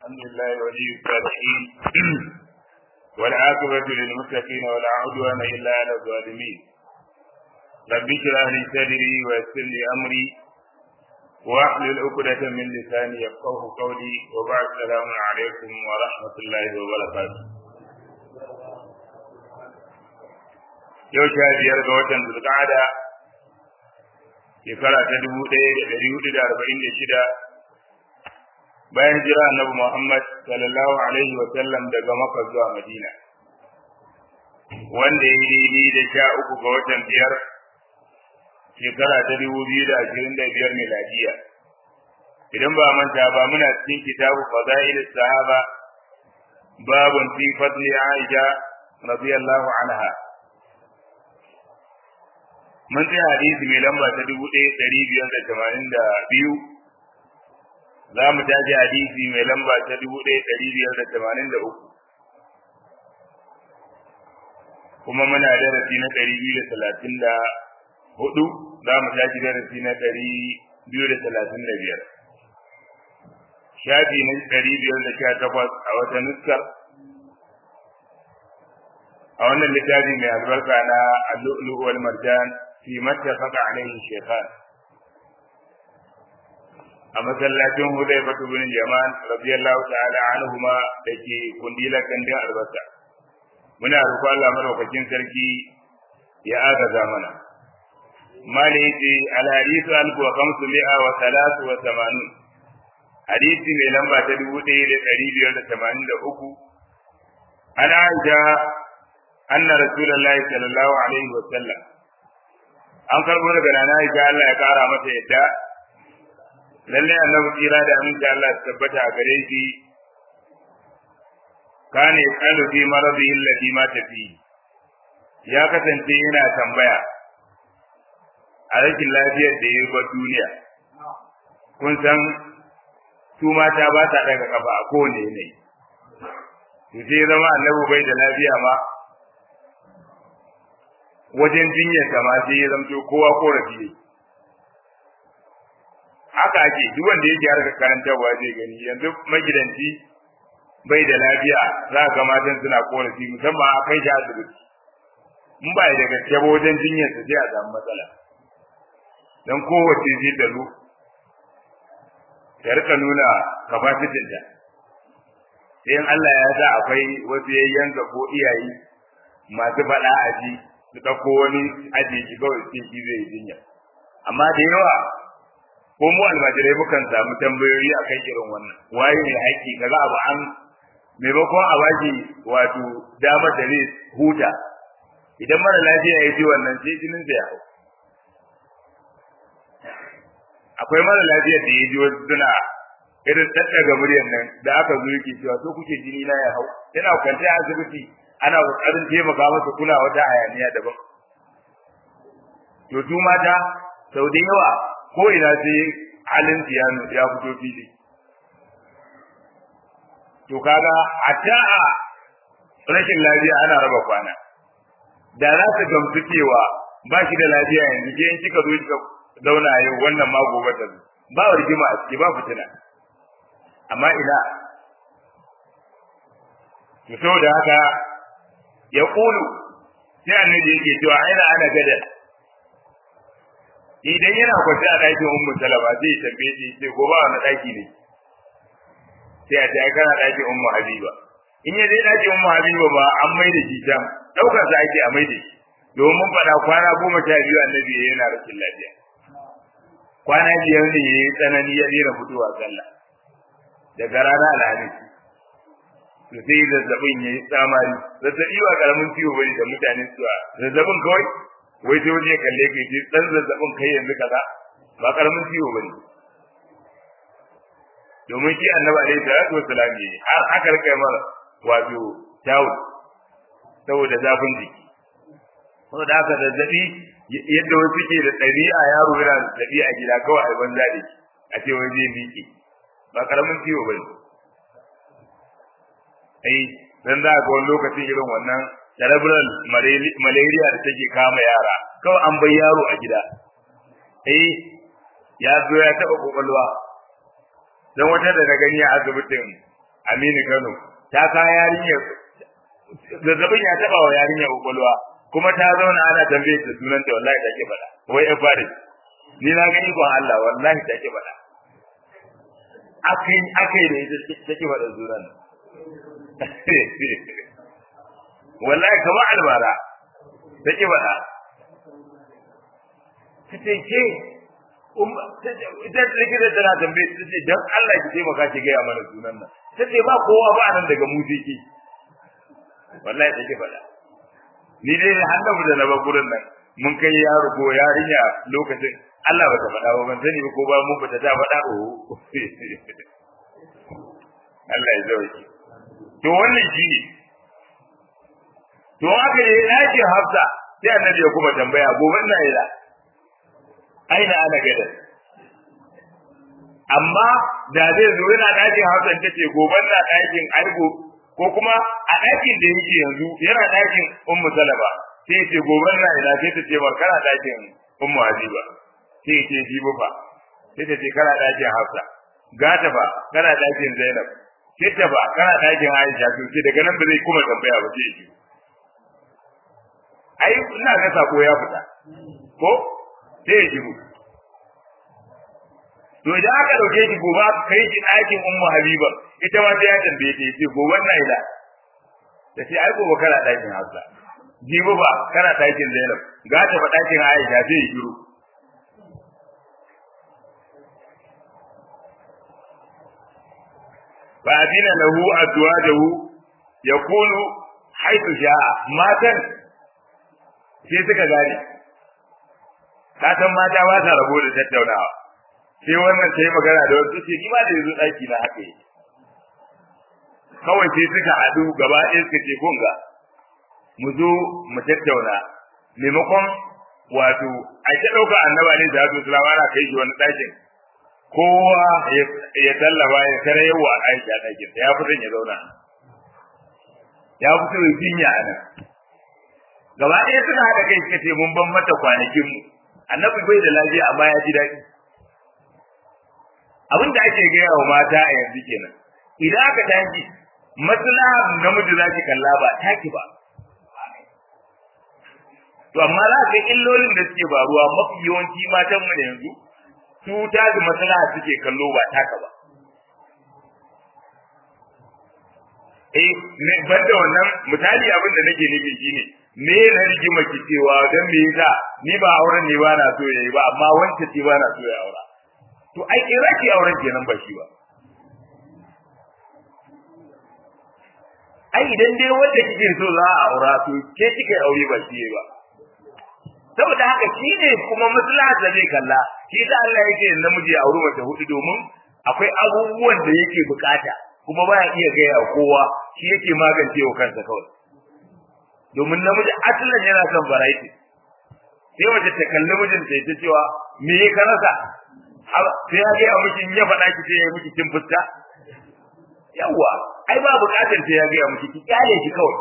الحمد لله ولي الصالحين والعاقبة للمتقين ولا عدوان إلا على الظالمين رب اشرح لي صدري ويسر لي أمري واحلل عقدة من لساني يفقه قولي وبعد السلام عليكم ورحمة الله وبركاته yau sha biyar ga watan zulqa'ada shekara ta dubu ɗaya da ɗari hudu da arba'in da shida bayan jira annabi Muhammad sallallahu alaihi wa sallam daga Makka zuwa Madina wanda ya daidai da sha uku ga watan biyar shekara ta dubu biyu da ashirin da biyar miladiya idan ba manta ba muna cikin kitabu fadail sahaba babun fi fadli Aisha radiyallahu anha mun tsaya hadisi mai lamba ta dubu ɗaya ɗari biyar da tamanin da biyu za mu tashi hadisi mai lamba ta dubu ɗaya ɗari biyar da tamanin da uku kuma muna darasi na ɗari biyu da talatin da hudu za mu tashi darasi na ɗari biyu da talatin da biyar shafi na ɗari biyar da sha takwas a wata nuskar a wannan littafi mai albarka na allu'ulu wal marjan fi mattafaqa alaihi shaykhan a masallacin Hudayfa bin Yaman radiyallahu ta'ala anhuma dake kundilar gandun albasa muna roƙon Allah madaukakin sarki ya agaza mana mali yace al hadithu alfu wa khamsu mi'a wa salatu wa thamanun hadisi mai lamba ta dubu ɗaya da ɗari biyar da tamanin da uku an aisha anna rasulullahi sallallahu alaihi wa sallam an karbo daga nana aisha Allah ya kara mata yadda lalle annabi tsira da aminci Allah ya tabbata a gare shi kana yasalu fi maradihi alladhi mata fi ya kasance yana tambaya a rashin lafiyar da ya ba duniya kun san su mata ba ta daga kafa a kowane yanayi to sai zama annabi bai da lafiya ma wajen jinyar ma sai ya zamto kowa korafi ne haka ake duk wanda yake harkar karantarwa zai gani yanzu magidanci bai da lafiya za ka matan suna korafi musamman a kai shi asibiti in ba da gaske ba wajen jinyar sa sai a samu matsala dan kowace zai da lu ta rika nuna capacity ta sai in Allah ya sa akwai wasu yayyanka ko iyaye masu faɗa a ji su ɗauko wani ajiye shi kawai sai shi zai jinya amma da yawa ko mu almajirai mukan samu tambayoyi a kan irin wannan waye ne haƙƙi kaga abu an maimakon a baki wato damar da zai huta idan mara lafiya ya ji wannan sai jinin ya hau akwai mara lafiyar da ya ji wasu suna irin daddaga muryar nan da aka zo yake cewa so kuke jini na ya hau yana kwance a asibiti ana kokarin taimaka masa kuna wata hayaniya daban to su mata sau da yawa ko ina sai halin tiyanu ya fito fili to kaga a ta'a rashin lafiya ana raba kwana da za su gamsu cewa ba shi da lafiya yanzu ke in kika zo kika zauna yau wannan ma gobe ta zo ba rigima a ciki ba fitina amma ina to saboda haka ya kulu sai annabi yake cewa aina ana gada idan yana kwance a ɗakin ummu salama zai tambaye shi sai gobe wani ɗaki ne sai a ce ai kana ɗakin ummu habiba in ya je ɗakin ummu habiba ba an mai da shi can ɗaukar sa ake a mai da shi domin faɗa kwana goma sha biyu annabi yana rashin lafiya kwana biyar ne ya yi tsanani ya daina fitowa sallah daga rana alhamis to sai zazzabin ya yi tsamari zazzabi ba karamin ciwo bane da mutane suwa zazzabin kawai wai sai wani ya kalle ka ce dan zazzabin kai yanzu kaza ba karamin ciwo bane domin shi annabi alaihi salatu wassalam ne har aka rika mara wato tawo saboda zafin jiki saboda haka zazzabi yadda wasu ke da ɗabi'a yaro yana da ɗabi'a a gida kawai a banza da shi a ce wai zai miƙe ba karamin ciwo bane ai dan za ga wani lokacin irin wannan cerebral malaria da take kama yara kawai an bai yaro a gida eh ya zo ya taba kokolwa dan wata da na gani a asibitin Aminu Kano ta ka yarinya zazzabin ya taba wa yarinya kokolwa kuma ta zauna ana tambaye ta sunan ta wallahi take faɗa wai ya fare ni na gani ko Allah wallahi take faɗa akai akai da ita take faɗa sunan wallahi kamar albara take faɗa kace ke ita likita tana tambaye ta ce dan Allah ki taimaka ki gaya mana sunan nan ta ce ba kowa ba nan daga musiki wallahi take faɗa ni dai hannabu da na ba gurin nan mun kai yaro ko yarinya lokacin Allah bata faɗa ba ban sani ba ko ba mu bata ta faɗa o Allah ya zauki to wannan shine to aka yi ɗakin Hafsa sai annabi ya kuma tambaya gobe ina ila aina ana gada amma da zai zo yana ɗakin Hafsa ta ce gobe na ɗakin Aibo ko kuma a ɗakin da yake yanzu yana ɗakin Ummu Salama sai ce gobe na ila sai ta ce ba kana ɗakin Ummu Habiba sai ce ji fa sai ta ce kana ɗakin Hafsa gata ba kana ɗakin Zainab sai ba kana ɗakin Aisha to sai daga nan ba zai kuma tambaya ba sai ji ai ina ga sako ya fita ko sai ya shigo to idan aka dauke shi gobe aka kai shi ɗakin ummu habiba ita ma sai ya tambaye ta yace gobe na ila ta ce ai gobe kana ɗakin hafsa jibi ba kana ɗakin zainab ga ta fa ɗakin aisha sai ya shiru fa adina lahu azwajahu yakunu haythu sha'a matan sai suka gane ka san mata ba ta rabo da tattaunawa sai wannan sai magana da wasu ce ni ma da yanzu daki na haka yi kawai sai suka haɗu gaba ɗaya suka ce kun ga mu zo mu tattauna maimakon wato a ta ɗauka annaba ne da su sulama ana kai shi wani ɗakin kowa ya tallaba ya kare yawa a aisha ɗakin ya fi ya zauna ya fi so ya jinya a nan gaba ɗaya suna haɗa kai suka ce mun ban mata kwanakin mu annabi bai da lafiya amma ya ji daɗi abin da ake gaya wa mata a yanzu kenan idan aka tashi maslaha namiji za ki kalla ba taki ba to amma za ka illolin da suke faruwa mafi yawanci matan mu da yanzu su ta da maslaha suke kallo ba taka ba eh banda wannan misali abin da nake nufi shine me na rigima ki cewa dan me yasa ni ba auren ne ba na so yayi ba amma wanda ce ba na so ya aura to ai kira ki auren kenan ba shi ba ai idan dai wanda kike so za a aura to ke kike aure ba shi ba saboda haka shi ne kuma maslaha da zai kalla shi da Allah yake namiji ya auri mace hudu domin akwai abubuwan da yake bukata kuma baya iya gaya kowa shi yake magance wa kansa kawai domin namiji asalin yana son variety sai mace ta kalli mijin ta ta cewa me ya ka rasa sai ya gaya miki in ya faɗa ki sai ya miki kin fuska yawwa ai ba buƙatar sai ya gaya miki ki kyale shi kawai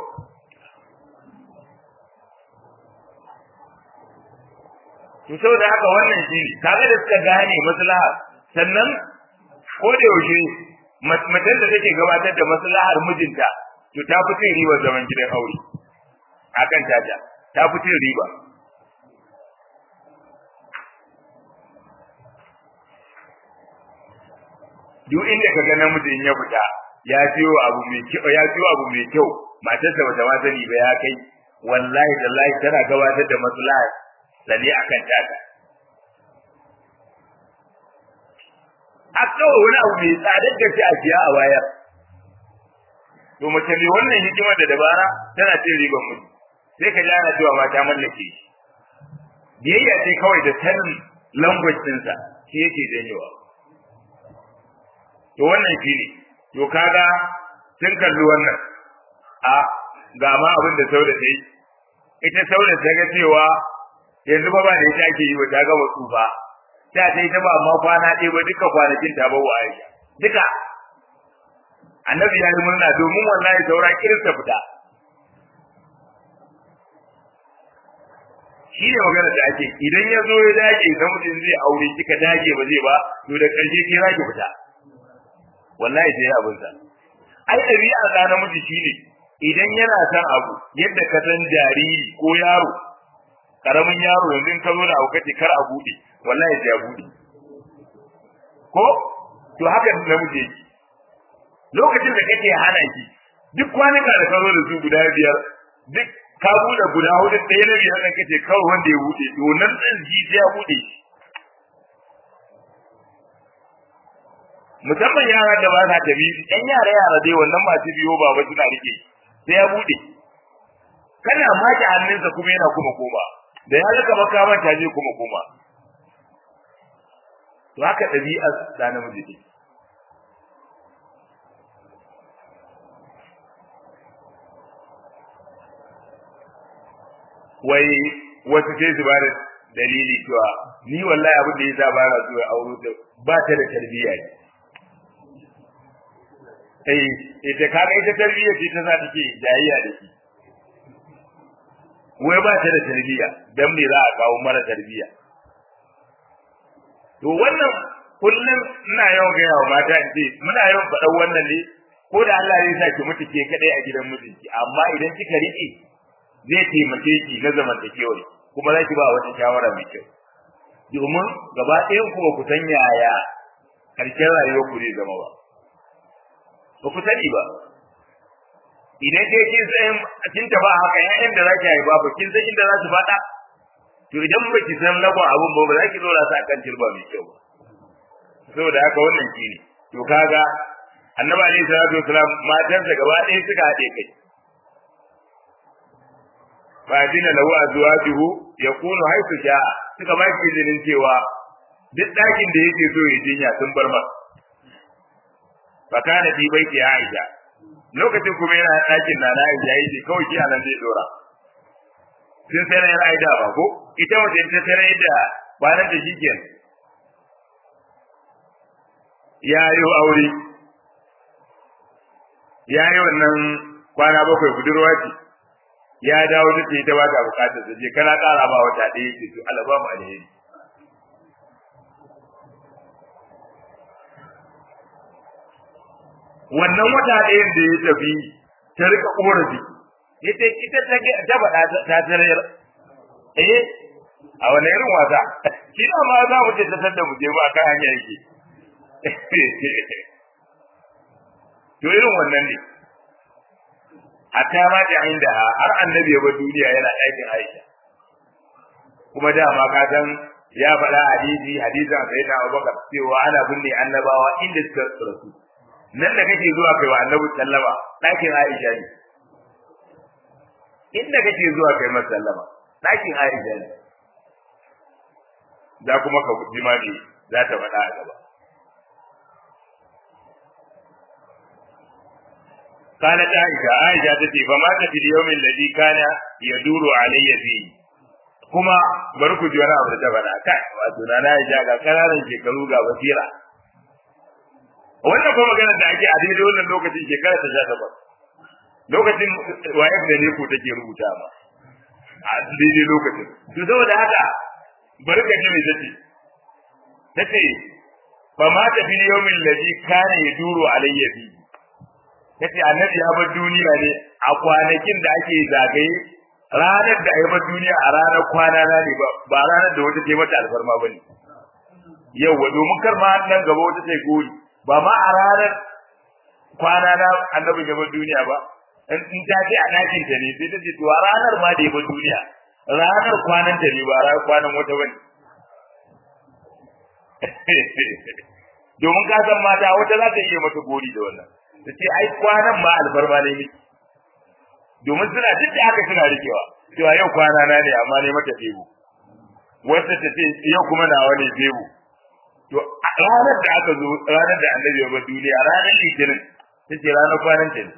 to saboda haka wannan shi kaga da suka gane maslaha sannan ko da yaushe macen da take gabatar da maslahar mijinta to ta fi cin ribar zaman gidan aure akan tata ta fi cin riba duk inda ka ga namijin ya fita ya siyo abu mai kyau ya siyo abu mai kyau matarsa bata ma sani ba ya kai wallahi tallahi tana gabatar da maslaha sane akan tata a kawai wani abu mai tsadar da a siya a wayar to mace mai wannan hikimar da dabara tana cin riban mutu sai ka jana cewa ma ta mallake shi biyayya ce kawai da sanin language ɗinsa shi yake janyewa to wannan shi ne to kaga sun kalli wannan a ga ma abin da sauda ta yi ita sauda ta ga cewa yanzu ba ba da ita ake yi wa ta gama tsufa ta ta yi ta ba ma kwana ɗaya ba duka kwanakin ta ba wa aisha duka annabi ya yi murna domin wallahi saura kirista fita shi ne magana da ake idan ya zo ya dage idan mutum zai aure kika dage ba zai ba to da ƙarshe ke za ki fita wallahi sai abin sa ai ɗabi'a da namiji shine idan yana son abu yadda ka san jariri ko yaro karamin yaro yanzu in ka zo da abu kace kar a bude wallahi sai ya bude ko to haka namiji yake lokacin da kake hana ki duk kwanuka da ka zo da su guda biyar duk ka bude guda hudu ɗaya na biyar ɗan kace kawai wanda ya bude to nan ɗin shi sai ya bude musamman yara da ba sa tafi ɗan yara yara dai wannan masu biyo baba suna rike sai ya bude kana maki hannunsa kuma yana kuma koma da ya zaka baka manta je kuma koma to haka ɗabi'ar da namiji take wai wasu sai su bada dalili cewa ni wallahi abin da ya sa ba na zuwa aure ta ba ta da tarbiyya ne eh ita kaga ita tarbiyya ce ta sa take jayayya da shi wai ba ta da tarbiyya dan me za a kawo mara tarbiyya to wannan kullum ina yawan gaya wa mata in ce muna yawan faɗan wannan ne ko da Allah zai sa ki mutu ke kadai a gidan mijinki amma idan kika riƙe zai taimake ki na zamantakewar kuma za ki ba wata shawara mai kyau domin gaba ɗayan ku ba ku san yaya ƙarshen rayuwar ku zai zama ba ba ku sani ba idan kai kin san kin tafi haka ƴaƴan da zaki haifa ba kin san inda za su faɗa to idan ba ki san lagon abun ba ba za ki dora su akan turba mai kyau ba saboda haka wannan shi ne to kaga annabi alaihi salatu wasalam matansa gaba ɗaya suka haɗe kai fa dina lahu azwajuhu yakunu haythu sha'a suka ba shi izinin cewa duk ɗakin da yake so ya jinya sun bar masa fa kana fi baiti Aisha lokacin kuma yana ɗakin na Aisha yace kawai shi anan zai dora sun sai na Aisha ba ko ita wace ta tare da bayan da shikenan ya yi aure ya yi wannan kwana bakwai budurwa ce ya dawo da ta ba ta bukatar ta je kana ƙara ba wata ɗaya ce to Allah ba mu alheri wannan wata ɗayan da ya tafi ta rika korafi ita ita ta ta faɗa ta tarayar eh a wani irin wasa shi na ma za mu ce ta sanda mu je ba kan hanya yake to irin wannan ne hatta ma da inda har annabi ya bar duniya yana ɗakin Aisha kuma dama ka san ya faɗa hadisi hadisan sai da Abubakar cewa ana binne annabawa inda suka rasu nan da kake zuwa kai wa annabi sallama ɗakin Aisha ne inda kake zuwa kai masa sallama ɗakin Aisha ne za kuma ka jima ne za ta faɗa a gaba قالت عائشة عائشة تتي فمات في اليوم الذي كان يدور علي فيه kuma bari ku ji wani abu da ta faɗa kai wato na na ja ga kananan shekaru ga basira wannan kuma magana da ake a daidai wannan lokacin shekara ta sha takwas lokacin wayar da ne ku take rubuta ma a daidai lokacin to saboda haka bari ka ji me tace tace fa ma ta fil yawmin ladhi kana yaduru alayya fi tace annabi ya bar duniya ne a kwanakin da ake zagaye ranar da ya bar duniya a ranar kwana na ne ba ba ranar da wata ce mata alfarma bane yauwa domin kar ma nan gaba wata ce gori ba ma a ranar kwana na annabi ya bar duniya ba in ta ce a ɗakin ta ne sai ta ce to a ranar ma da ya bar duniya ranar kwanan ta ne ba ranar kwanan wata bane domin ka san mata wata za ta iya mata gori da wannan ta ce ai kwanan ma alfarma ne miki domin suna duk da haka suna rikewa cewa yau kwana na ne amma ne mata febu wata ta ce yau kuma nawa ne febu to ranar da aka zo ranar da annabi ya bar duniya ranar litinin ta ce ranar kwanan ta ne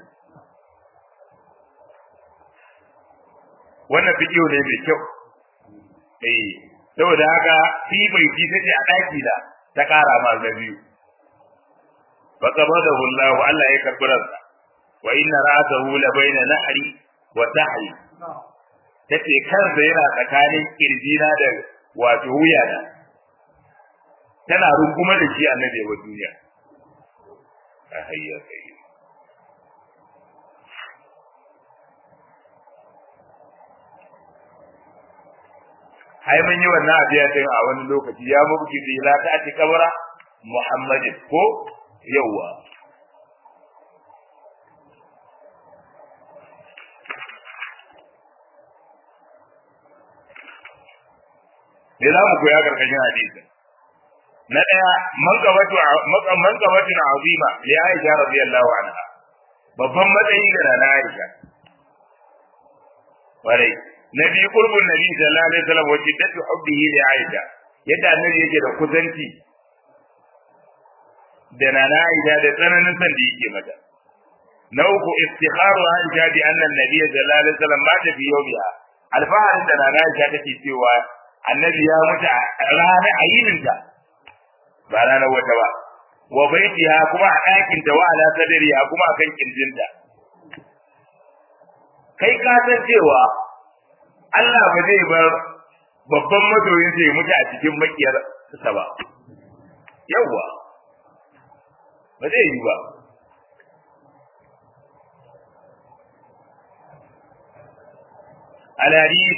wannan fikiyo ne mai kyau eh saboda haka fi bai ki take a daki da ta kara ma na biyu fa qabadahu Allah Allah ya karbi ransa wa inna ra'atahu la baina nahri wa tahri tace kansa yana tsakanin kirjina da wato wuya da tana runguma da shi annabi wa duniya a hayya kai ai mun yi wannan abiya din a wani lokaci ya mubki bi la ta ati kabara muhammadin ko yawa me za mu koya karkashin hadisin na daya manqabatu manqabatu azima li aisha radiyallahu anha babban matsayi ga nana aisha warai na biyu qurbun nabi sallallahu alaihi wasallam wa jiddatu hubbihi li aisha yadda annabi yake da kusanci da nana aisha da tsananin san da yake mata na uku istikharu aisha bi anna an-nabiy sallallahu alaihi wasallam mata fi yawmiha alfaharin da nana aisha take cewa annabi ya mutu a ranar ayininta ba ranar wata ba wa baitiha kuma a ɗakin ta wa ala sadriha kuma a kan kirjinta kai ka san cewa Allah ba zai bar babban masoyin sai mutu a cikin makiyar sa ba yawa ba zai yi ba الحديث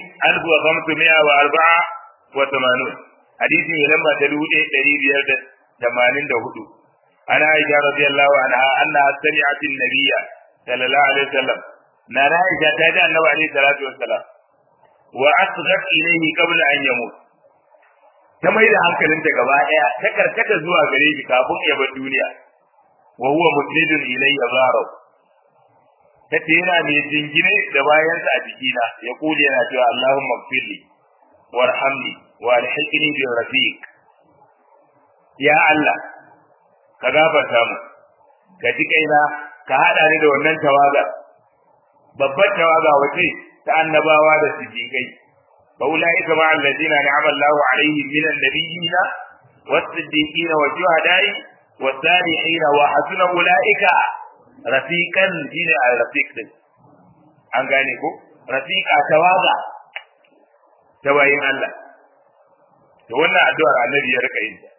1584 حديث من لما تدود دريد ثمانين دهدو أنا عائشة رضي الله عنها أنها سمعت النبي صلى الله عليه وسلم نرى عائشة تدعى النبي عليه الصلاة والسلام وأصغت إليه قبل أن يموت ta mai da hankalinta gaba ɗaya ta karkata zuwa gare shi kafin ya bar duniya wa huwa musnidun ilayya zaraw tace yana mai jingine da bayansa a jikina ya kuli yana cewa Allahumma gfirli warhamni wa alhiqni bi rafiq ya Allah ka gafarta mu ka ji kaina ka hada ni da wannan tawaga babbar tawaga wace ta annabawa da siddiqai fa ulaika ma alladhina ni'ama Allahu alaihim min an-nabiyyin was-siddiqin wa shuhada'i was-salihin wa hasuna ulaika rafiqan shine al-rafiq din an gane ko rafiqa tawaga ta bayin Allah to wannan addu'ar annabi ya rika yin ta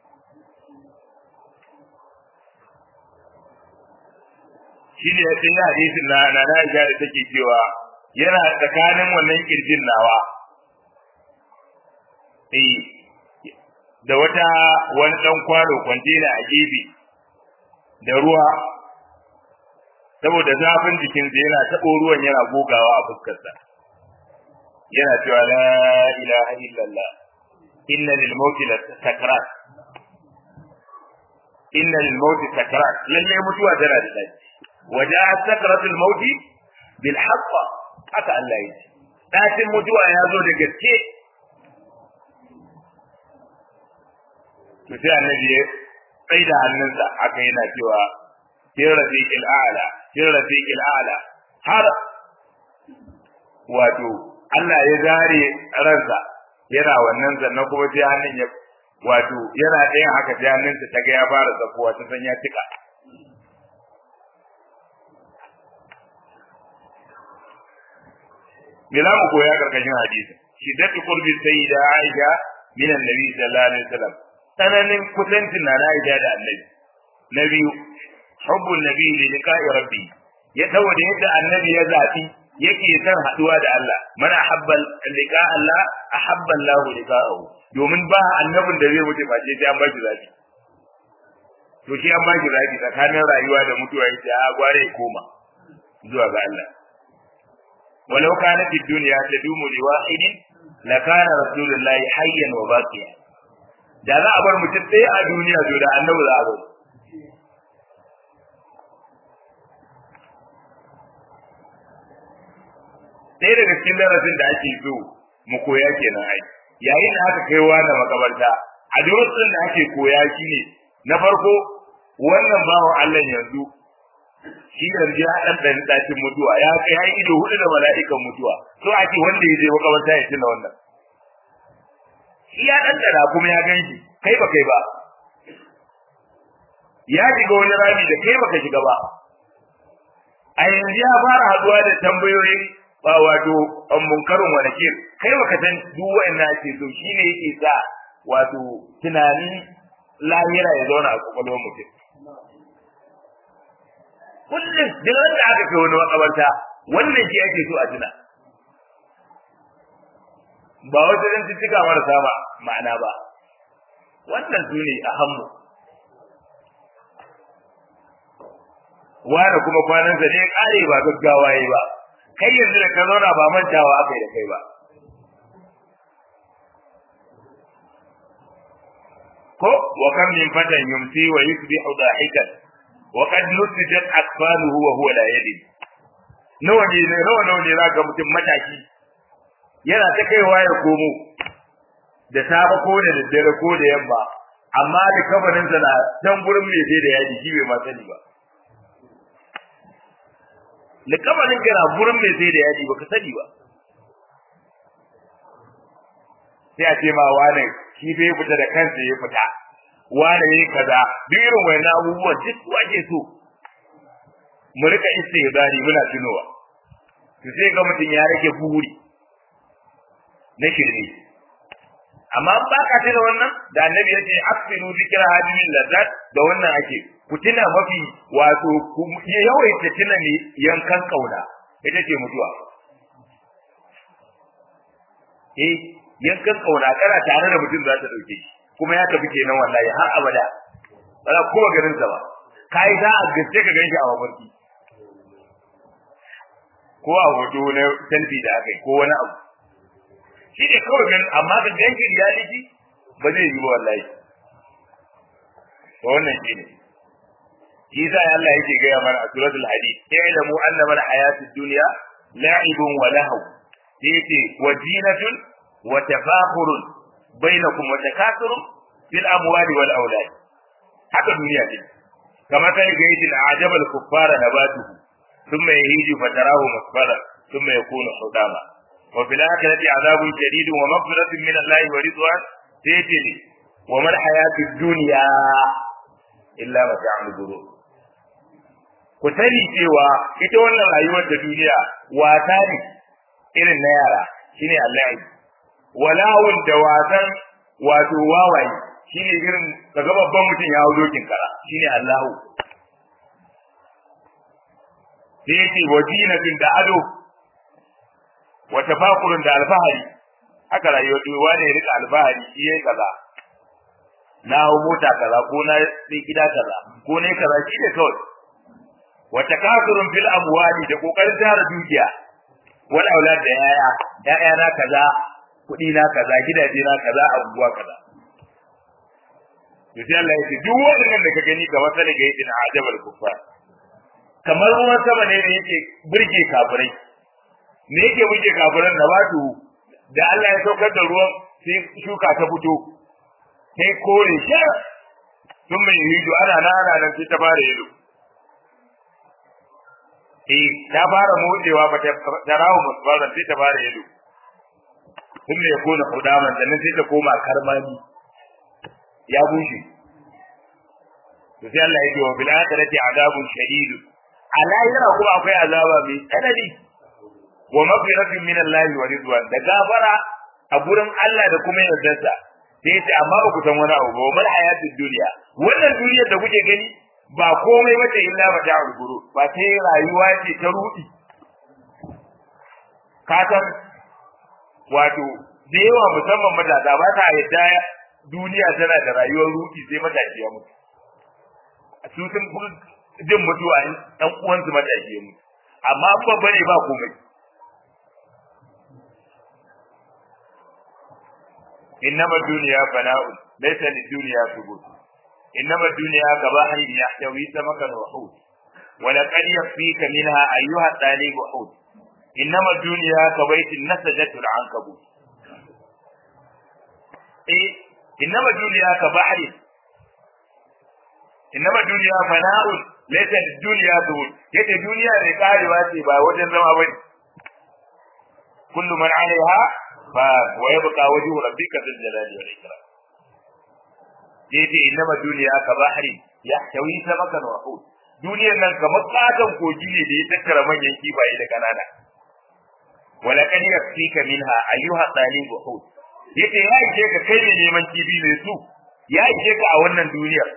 shi ne sai ya hadisin na na na da take cewa yana tsakanin wannan kirjin nawa eh da wata wani dan kwano kwantena a gefe da ruwa saboda zafin jikinsa yana taɓo ruwan yana gogawa a fuskarsa yana cewa la ilaha illallah inna lil mauti la sakrat inna lil mauti sakrat lalle mutuwa tana da dace waja sakratul mauti bil haqq haka Allah ya ce dacin mutuwa ya zo da gaske to sai annabi ya tsaida hannunsa haka yana cewa fil rafiqil a'la fil rafiqil a'la har wato Allah ya zare ransa yana wannan sannan kuma sai hannun ya wato yana ɗayan haka sai hannunsa ta ga ya fara zakuwa ta san ya tika me za mu koya karkashin hadisi shiddatu qurbi sayyida Aisha min annabi sallallahu alaihi wasallam tsananin kusancin na Aisha da annabi na biyu hubbun nabi li liqa'i rabbi ya saboda yadda annabi ya zafi yake son haduwa da Allah man ahabba liqa Allah ahabba Allah liqa'ahu domin ba annabin da zai mutu face sai an baki zafi to shi an baki zafi tsakanin rayuwa da mutuwa yace a gware koma zuwa ga Allah walau kana fi dunya tadumu li wahidin la kana rasulullahi hayyan wa baqiya da za a bar mutum ɗaya a duniya to da annabi za a bar ɗaya daga cikin darasin da ake so mu koya kenan ai yayin da aka kai wa da makabarta a darasin da ake koya shine na farko wannan bawan Allah yanzu shi yanzu ya dan dan dakin mutuwa ya kai ya ido hudu da mala'ikan mutuwa so ake wanda ya je makabarta ya tuna wannan shi ya dan dara kuma ya ganshi kai ba kai ba ya shiga wani rami da kai baka shiga ba a yanzu ya fara haduwa da tambayoyin ba wato an munkarin wa nakir kai baka san duk wa'annan ake so shine yake sa wato tunani lahira ya zauna a kwakwalwar mutum kullum duk wanda aka kai wani makabarta wannan shi ake so a tuna ba wasu zan cika marasa ba ma'ana ba wannan su ne a hammu wani kuma kwanansa ne kare ba gaggawa yi ba kai yanzu da ka zauna ba mantawa aka yi da kai ba ko wa kam min fatan yumsi wa yusbihu dahikan wa qad nusijat akfanuhu wa huwa la yadri nawa ne nawa nawa ne zaka mutum mataki yana ta kaiwa ya komo da safe ko da daddare ko da yamma amma da kabarin sa na dan gurin mai sai da yaji shi bai ma sani ba da kabarin ka na gurin mai sai da yaji baka sani ba sai a ce ma wane shi bai fita da kansa ya fita wane yayi kaza duk irin wayannan abubuwan duk su ake so mu rika istihbari muna tunowa to sai ga mutum ya rage buri na shirme amma ba ka tuna wannan da annabi ya ce aksiru zikra hadimin lazzat da wannan ake ku tuna mafi wato ku yawaita tuna ne yankan kauna ita ce mutuwa eh yankan kauna kana tare da mutum za ta dauke shi kuma ya tafi kenan wallahi har abada ba za kuma garin sa ba kai za a gaske ka ganshi a mafarki ko a hoto na selfie da aka yi ko wani abu shi ne kawai ganin amma ka ganshi reality ba zai yi ba wallahi to wannan shi ne shi yasa Allah yake gaya mana a suratul hadid i'lamu annama al-hayatud dunya la'ibun wa lahu yace wa zinatun wa tafakhurun bainakum wa takathurun fil amwali wal aulad haka duniya ce kamar kai ga yake ajabal kuffara nabatuhu thumma yahiju fatarahu musfara thumma yakunu hudama wa fil akhirati azabun shadid wa maghfiratun min Allah wa ridwan sayati wa mal hayatud dunya illa mata'ul ghurur ku sani cewa ita wannan rayuwar da duniya wata ne irin na yara shine Allah walawun da wasan wato wawaye shine irin kaga babban mutum ya hawo dokin kara shine Allahu sai yake wajinatin da ado wa tafakurun da alfahari haka rayuwar duniya ne rika alfahari shi yayi kaza na hawo mota kaza ko na sai gida kaza ko ne kaza shi ne kawai wa takasurun fil amwali da kokarin tara dukiya wal aulad da yaya yaya na kaza kudi na kaza gidaje na kaza abubuwa kaza to sai Allah ya ce duk wannan da ka gani ga wata daga yadin ajabal kuffar kamar ruwan sama ne da yake burge kafirai me yake burge kafiran da wato da Allah ya saukar da ruwan sai shuka ta fito sai kore shi sun mai hijo ana na ana nan sai ta fara yalo eh ta fara motsewa ba ta tarawo musbaran sai ta fara yalo sun mai kona hudaman da nan sai ta koma karmani ya bushe to sai Allah ya ce wa bil akhirati adabun shadid ala yana kuma akwai azaba mai tsanani wa maghfiratun min Allah wa ridwan da gafara a gurin Allah da kuma yardarsa sai ce amma ba ku san wani abu ba mal hayatud dunya wannan duniyar da kuke gani ba komai bace illa ba ta'ul guru ba sai rayuwa ce ta rudi ka san wato da yawa musamman matasa ba ta yadda duniya tana da rayuwar rudi sai matashi ya mutu su sun jin mutuwa in ɗan uwansu matashi ya mutu amma an babba ne ba komai innama duniya fana'un laysa lid-dunya thubut innama dunya kabahrin yahtawi samakan wa hut wa laqad yakfika minha ayyuha talib hut innama dunya kabaytin nasajatu al-ankabut eh innama dunya kabahrin innama dunya fana'un laysa lid-dunya thubut yace duniya ne karewa ce ba wajen zama bane kullu man 'alayha fa wa yabqa wajhu rabbika dhul jalali wal ikram yace innama dunya ka bahri yahtawi samakan wa hut duniyar nan kamar katon kogi ne da ya tattara manyan kifaye da kanana wala kan yakfika minha ayyuha talib hut yace ya ije ka kai ne neman kifi ne su ya ije ka a wannan duniyar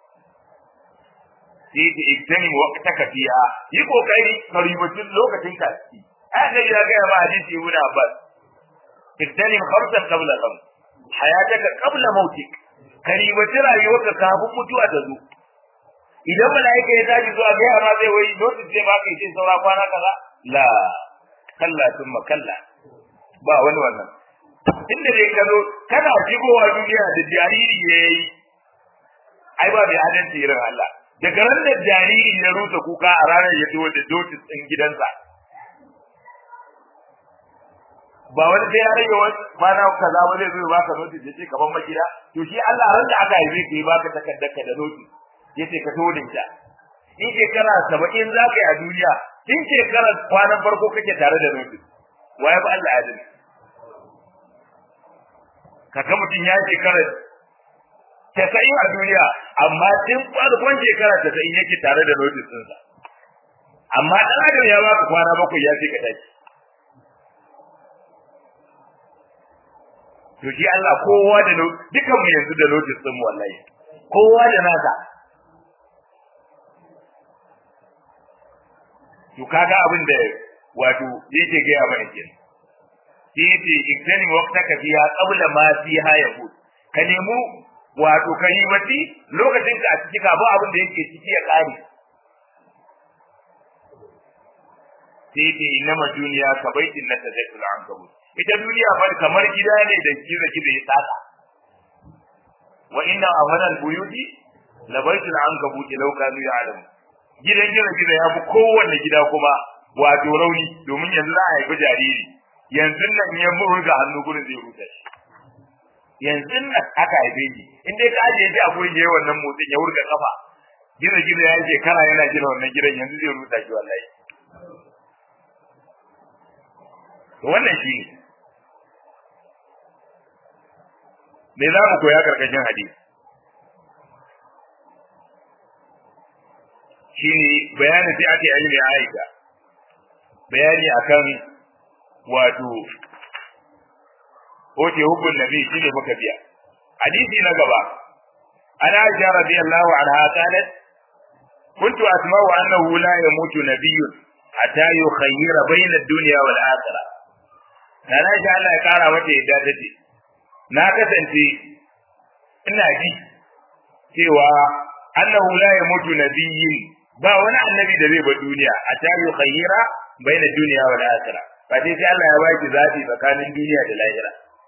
sai ta iktani waqtaka fiha yi kokari ka ribaci lokacin ka ciki haka ya ga ma hadisi ibn abbas iktanim khamsan qabla khams hayataka qabla mautik karibaci rayuwarka kafin mutuwa ta zo idan mala'ika ya tashi zuwa ga ma zai wai notice zai baka yace saura kwana kaza la kalla thumma kalla ba wani wannan inda dai ka zo kana shigowa duniya da jariri ya yi ai ba mai adalci irin Allah daga ran da jariri ya rusa kuka a ranar ya zo da dotis ɗin gidansa ba wani sai ya rage wani kwana kaza ba zai zo ya baka notis ya ce kaman magida to shi Allah ran da aka haife ka yi baka takardar da notis ya ce ka to da ita in shekara saba'in za ka yi a duniya in shekara kwanan farko kake tare da notis waye ba Allah adalci kaga mutum ya shekara tasa'in a duniya amma tun farkon shekara tasa'in yake tare da notice ɗinsa amma ɗan adam ya baka kwana bakwai ya ce ka tashi to shi Allah kowa da dukan mu yanzu da notice ɗin mu wallahi kowa da nasa to kaga abin da wato yake gaya mana kenan sai yace iktani waqtaka fiha qabla ma fiha yahud ka nemu wato kalimati lokacin ka a ciki ka ba abin da yake ciki ya kare sai yace innama duniya ka baitin na tazakul ankabut ita duniya fa kamar gida ne da kiza kiza ya tsaka wa inna amalan buyuti la baitul ankabut law kanu ya'lamu gidan gida gida ya fi kowanne gida kuma wato rauni domin yanzu za a haifi jariri yanzu nan ya murga hannu gurin zai rusa shi yanzu nan aka haife shi in dai ka ajiye shi a gurin yayi wannan motsin ya wurga kafa gida gida ya ce kana yana gina wannan gidan yanzu zai rusa shi wallahi to wannan shi ne me za mu koya karkashin hadisi shine bayani sai ake ilmi Aisha bayani akan wato oke hukun nabi shine muka biya hadisi na gaba ana Aisha radiyallahu anha qalat كنت أسمع أنه لا يموت نبي حتى يخير بين الدنيا والآخرة أنا شاء الله يقارى متى إدادتي na kasance ina ji cewa annahu la yamutu nabiyyin ba wani annabi da zai bar duniya a tarihi khayyira baina duniya wal akhirah ba dai sai Allah ya baki zabi tsakanin duniya da lahira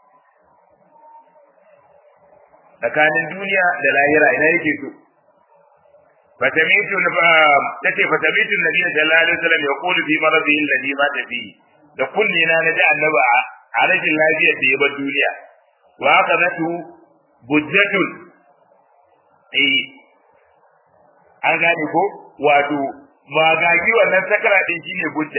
tsakanin duniya da lahira ina yake so fatamitu tace fatamitu nabi sallallahu alaihi wasallam yaqulu fi maradihi alladhi mata fihi da kulli na naji annabi a rashin lafiyar da ya bar duniya wa aqadatu bujjatun eh an gane ko wato magagi wannan sakara din shine bujja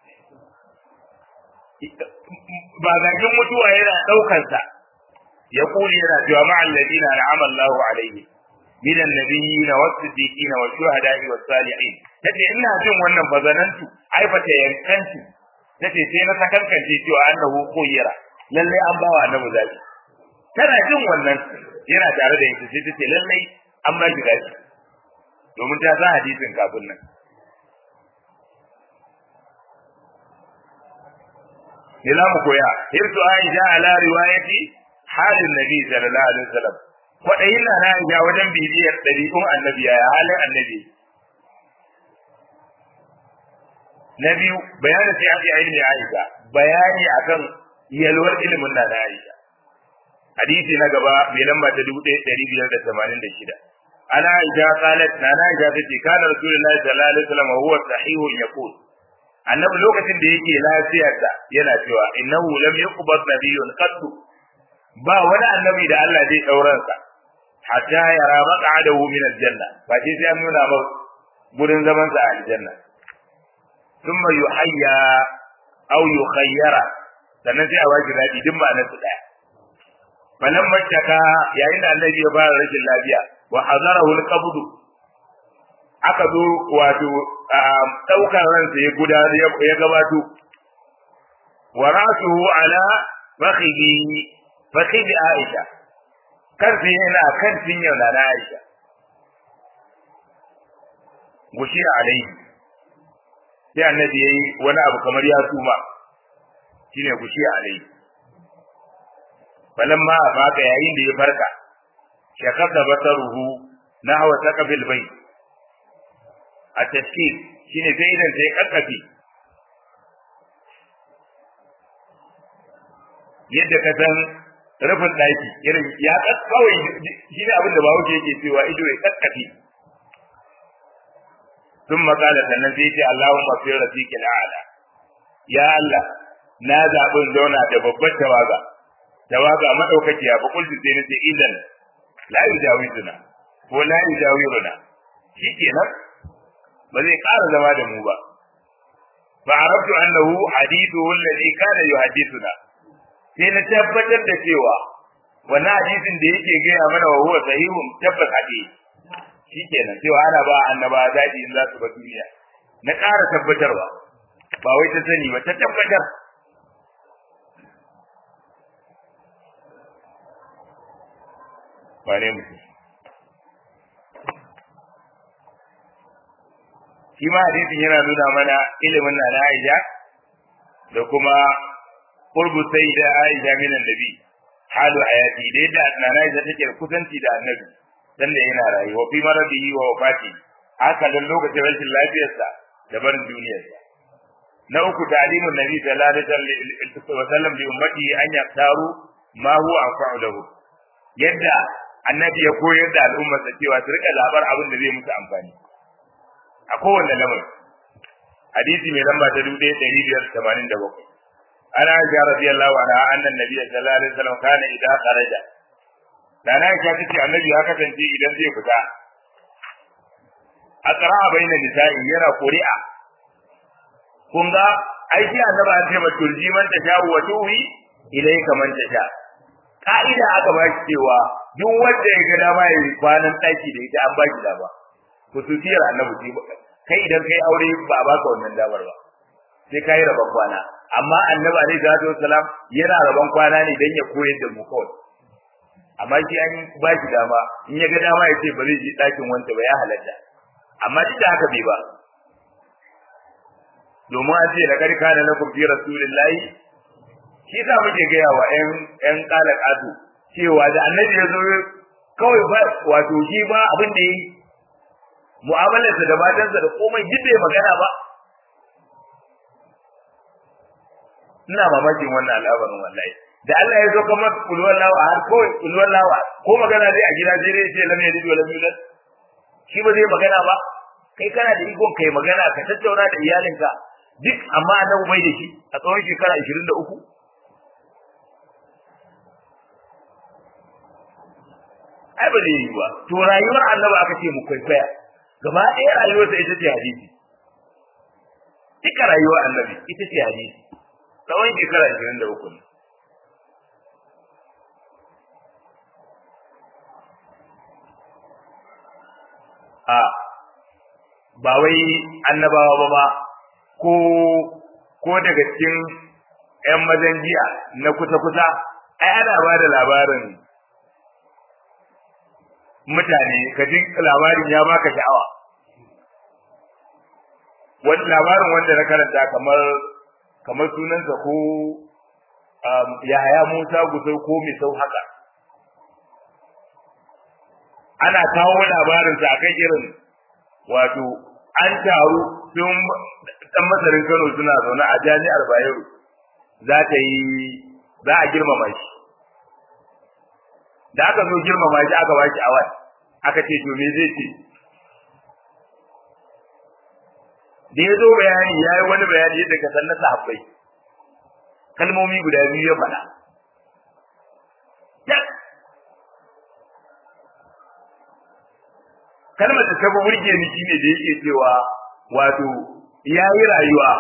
magagin mutuwa yana daukar sa ya kuli yana cewa ma alladina an'ama Allahu alaihi min annabiyina was-siddiqina wash-shuhada'i was-salihin tace ina jin wannan bazanantu ai fata yankantu tace sai na sakankance cewa annahu khayyara lalle an bawa annabi zabi tana jin wannan yana tare da ita sai tace lallai an ba shi gashi domin ta san hadisin kafin nan ne za mu koya hirsu aisha ala riwayati halin nabi sallallahu alaihi wasallam kwaɗayin na na aisha wajen bibiyar ɗari'un annabi ya halin annabi na biyu bayanin sai ake ilmi aisha bayani akan yalwar ilimin na na aisha hadisi na gaba mai lamba ta dubu ɗaya ɗari biyar da tamanin da shida ana aisha qalat na na aisha tace kana rasulullahi sallallahu alaihi wasallam huwa sahihun yaqul annabi lokacin da yake lafiyarsa yana cewa innahu lam yuqbad nabiyyun qattu ba wani annabi da Allah zai dauran sa hatta yara maq'adahu min aljanna ba sai sai an nuna ba gurin zaman sa a aljanna thumma yuhayya aw yukhayyara sannan sai a waji dadi duk ba na su daya falan makkaka yayin da annabi ya fara rashin lafiya wa hadarahu alqabd aka zo wato daukar ransa ya guda ya gabato wa rasuhu ala fakhihi fakhihi aisha karfi yana kan cinyar na aisha gushi alaihi sai annabi yayi wani abu kamar ya suma shine gushi alaihi falamma afaka yayin da ya farka shakaka basaruhu nahwa saqafil bayt a tafsir shine sai idan sai kakkafi yadda ka san rufin daki irin ya kawai shine abin da bawo yake cewa ido ya kakkafi sun makala sannan sai ce Allahumma fi rafiqil a'la ya Allah na zaɓin zauna da babbar tawaga tawaga madaukakiya ba kullu sai nace idan la yujawizuna ko la yujawiruna shikenan ba zai ƙara zama da mu ba fa arabtu annahu hadithu alladhi kana yuhaddithuna sai na tabbatar da cewa wannan hadisin da yake gaya mana wa huwa sahihun tabbas hadi shikenan cewa ana ba annaba daɗi in za su ba duniya na ƙara tabbatarwa ba wai ta sani ba ta tabbatar wane mutum shi ma hadisin yana nuna mana ilimin na na Aisha da kuma qurbu sayyida Aisha min annabi halu hayati da yadda na Aisha take kusanci da annabi dan da yana rayuwa fi maradihi wa wafati haka dan lokacin rashin lafiyarsa da barin duniyarsa na uku ta'limun nabi sallallahu alaihi wasallam li ummati an yaktaru ma huwa anfa'u lahu yadda annabi ya koyar da al'ummarsa cewa su rika zabar abin da zai musu amfani a kowanne lamarin hadisi mai lamba ta dubu ɗaya ɗari biyar tamanin da bakwai ana aisha radiyallahu anha annan nabiyya sallallahu alaihi wasallam kana idan kharaja da na aisha tace annabi ya kasance idan zai fita aqra baina nisa'i yana quri'a kun ga aiki annabi an ce ma turji man ta sha wa tuhi ilayka man ta sha ka'ida aka ba shi cewa duk wanda ya ga dama ya yi kwanan ɗaki da ita an ba shi dama kusutiyar annabi ce kai idan kai aure ba a baka wannan damar ba sai kai rabon kwana amma annabi alaihi salatu wassalam yana rabon kwana ne dan ya koyar da mu kawai amma shi an ba shi dama in ya ga dama ya ce ba zai je ɗakin wanta ba ya halatta amma duk da haka bai ba domin an ce laqad kana lakum fi rasulillahi shi sa muke gaya wa ƴan ƴan kalakatu cewa da annabi ya zo kawai ba wato shi ba abin da yi mu'amalarsa da matansa da komai duk bai magana ba ina mamakin wannan al'amarin wallahi da Allah ya zo kamar kulwar lawa har kawai kulwar lawa ko magana dai a gida sai dai ce lam yalid wa lam yulad shi ba zai magana ba kai kana da ikon kai magana ka tattauna da iyalinka duk amma annabi bai da shi a tsawon shekara 23 ai ba zai yi ba to rayuwar annabi aka ce mu kwaikwaya gaba ɗaya rayuwarsa ita ce hadisi duka rayuwar annabi ita ce hadisi tsawon shekara ashirin da uku ne a ba wai annabawa ba ba ko ko daga cikin 'yan mazan jiya na kusa-kusa ai ana ba da labarin mutane ka ji labarin ya baka sha'awa wani labarin wanda na karanta kamar kamar sunansa ko Yahaya Musa Gusau ko Misau haka ana kawo labarinsa akan irin wato an taru sun dan masarin Kano suna zaune a jami'ar Bayero za ta yi za a girmama shi da aka zo girmama shi aka baki awai aka ce to me zai ce da ya zo bayani ya yi wani bayani yadda ka san na sahabbai kalmomi guda biyu ya faɗa kalmar da ta fi burge ni shine da yake cewa wato ya yi rayuwa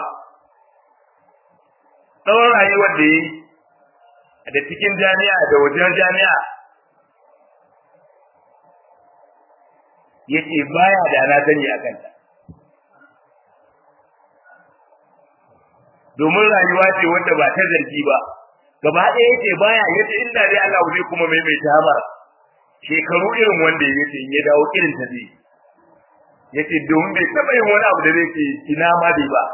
tsawon rayuwar da ya yi da cikin jami'a da wajen jami'a yace baya da na sani a kanta domin rayuwa ce wanda ba ta zargi ba gaba ɗaya yace baya yace inda dai Allah zai kuma maimaita mara shekaru irin wanda yace in ya dawo irin ta zai yace domin bai taɓa yin wani abu da zai ce ina ma dai ba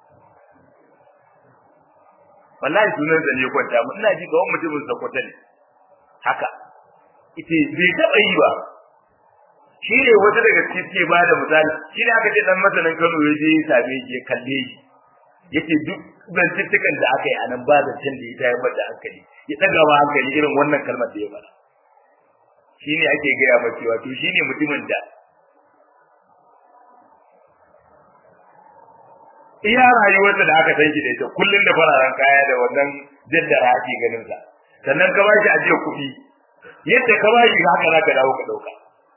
wallahi sunan sa ne kwanta mu ina ji ga wani mutumin sakwata ne haka ita bai taɓa yi ba shi ne wata daga cikin ce ba da misali shi ne aka ce dan masanin Kano ya je ya same shi ya kalle shi yace duk zantuttukan da aka yi a nan ba zancen da ya tayar da hankali ya ɗaga wa hankali irin wannan kalmar da ya faɗa shi ne ake gaya ma cewa to shi ne mutumin da iya rayuwarsa da aka san shi da ita kullum da fararen kaya da wannan jaddara ake ganin sa sannan ka bashi ajiyar kuɗi yadda ka bashi haka za ka dawo ka ɗauka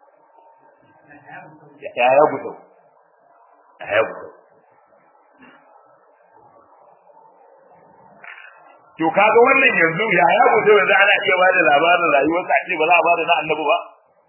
ya ya gudu ya ya gudu to kaga wannan yanzu ya ya gudu yanzu ana iya ba da labarin rayuwarsa a ce ba za a ba da na annabi ba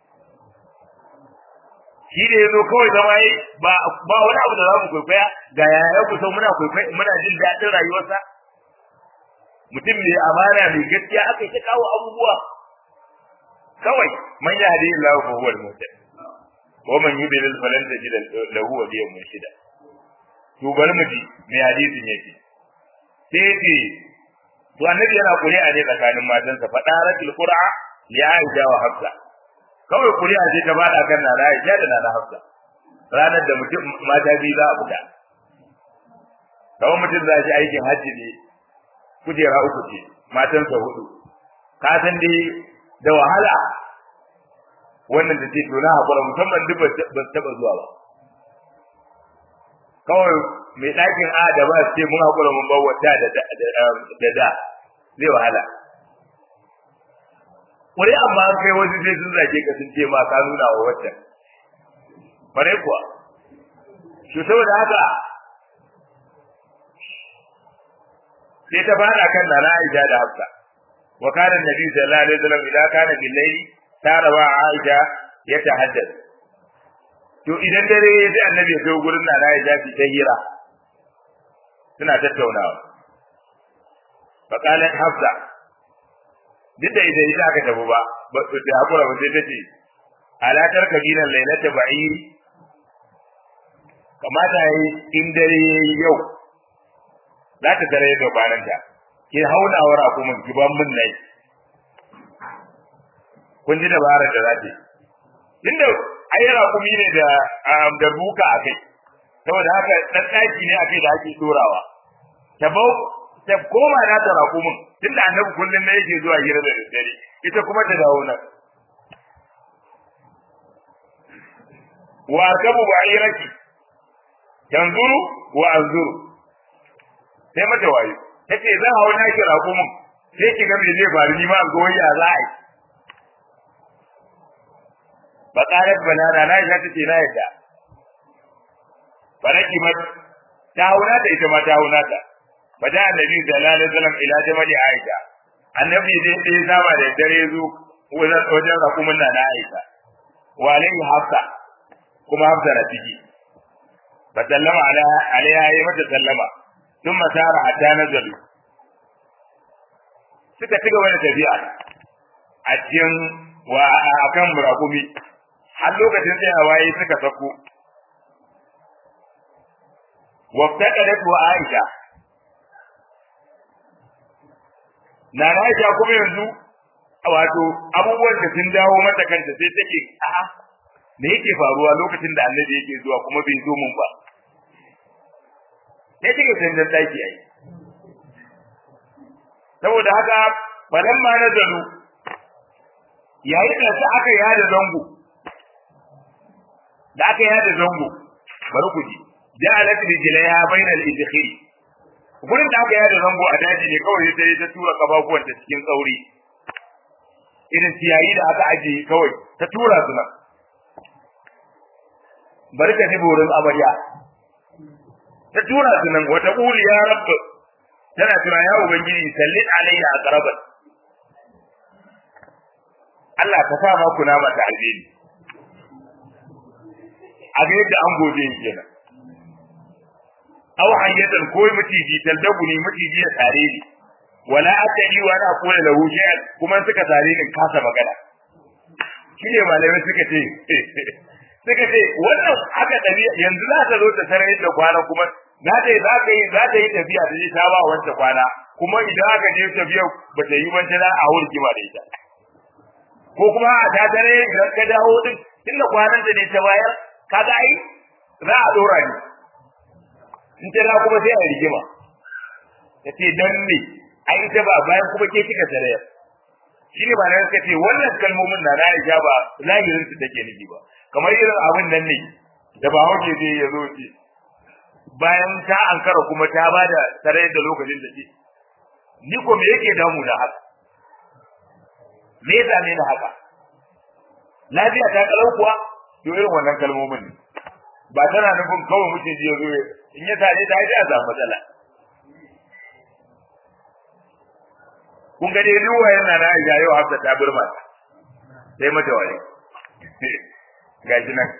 shi da yazo kawai zama yi ba ba wani abu da za mu kwaikwaya ga yaya ku sau muna kwaikwaya muna jin daɗin rayuwarsa mutum mai amana mai gaskiya aka yi ta kawo abubuwa kawai man ya hadi Allah fa huwa al-muhtadi wa man yudlil falan tajid lahu waliyan murshida to bari mu ji me hadisin yake sai yake to annabi yana kuri'a ne tsakanin matansa fadaratul qur'a li aisha wa hafsa kawai kuri'a ce ta bada kan nana aisha da nana hafsa ranar da mutum mata biyu za a fita kawai mutum za shi aikin hajji ne kujera uku ce matansa hudu ka san dai da wahala wannan da ce to na hakura musamman duk ba taba zuwa ba kawai mai ɗakin a da ba ce mun hakura mun bar wata da da da zai wahala kuri amma an kai wasu sai sun zage ka sun ce ma ka nuna wa wacce bare kuwa to saboda haka sai ta fada kan nana Aisha da Hafsa wa kana annabi sallallahu alaihi wasallam idan kana bil layli tarawa Aisha ya tahaddath to idan dare ya ji annabi ya kai gurin nana Aisha fi ta hira suna tattaunawa fa kana Hafsa duk da idan ita aka tafi ba ba su da hakura ba sai ta ce ala tarkabina lailata ba'iri kamata yi in dare yau za ta tare da bananta ke haunawar kuma ki ban mun nai kun ji dabarar da za ta yi tunda ai raƙumi ne da da buka a kai saboda haka dan ɗaki ne a kai da ake dorawa ta bau ta koma na ta raƙumin tunda annabi kullum ne yake zuwa hira da daddare ita kuma ta dawo nan wa arkabu ba'iraki yanzuru wa anzuru sai mata wayo tace zan hawo na ki raƙumin sai ki ga me zai faru ni ma an ga waya za a yi ba qalat banana na ita tace na yadda baraki mat ta hauna ta ita ma ta hauna ta bada annabi sallallahu alaihi wasallam ila jamali aisha annabi dai sai saba da dare zu wajen wajen rakumin na na aisha wa alaihi hafsa kuma hafsa na ciki fa sallama ala alaiha ya mata sallama thumma sara hatta nazalu suka ci gaba da tafiya a cikin wa akan murakumi har lokacin tsayawa yayi suka sako waftaqadat wa aisha na Aisha kuma yanzu wato abubuwan da sun dawo mata kanta sai take a'a me yake faruwa lokacin da Annabi yake zuwa kuma bai zo mun ba sai take canjan daki ai saboda haka falamma nazalu yayin da sai aka yada zango da aka yada zango bari ku ji ja'alat rijlaiha bainal idkhil gurin da aka yada zango a daji ne kawai sai ta tura kafafuwan ta cikin tsauri irin ciyayi da aka aje kawai ta tura su nan barka ne burin amarya ta tura su nan wata uli ya rabba tana tura ya ubangiji sallin alayya a qarabat Allah ka sa ma kuna mata alheri a ga yadda an gode kenan aw hayyatan ko mutiji taldabu ne mutiji ya tare ni wala akali wa ana kula lahu shay'an kuma suka tare ni kasa magana shine malamai suka ce suka ce wannan haka dabi yanzu za ta zo ta sanar da kwana kuma za ta yi za ta yi za ta yi tafiya da ta ba wancan kwana kuma idan aka je tafiya ba ta yi wanta za a hurki ma da ita ko kuma a ta dare idan ka dawo din tunda kwanan da ne ta bayar kaga ai za a dora ni in ta da kuma sai a rigima ta ce dan me ai ita ba bayan kuma ke kika tare shi ne ba na ka ce wannan kalmomin na Aisha ba zahirin su take nufi ba kamar irin abin nan ne da ba hauke zai ya zo ce bayan ta ankara kuma ta bada tare da lokacin da ce ni ko me yake damu da haka me yasa ne da haka lafiya ta kalau kuwa to irin wannan kalmomin ne ba tana nufin kawai mutum ji ya zo in ya tare ta ji a samu matsala kun ga dai ruwa yana na Aisha yau Hafsa ta burma sai mata waye gashi nan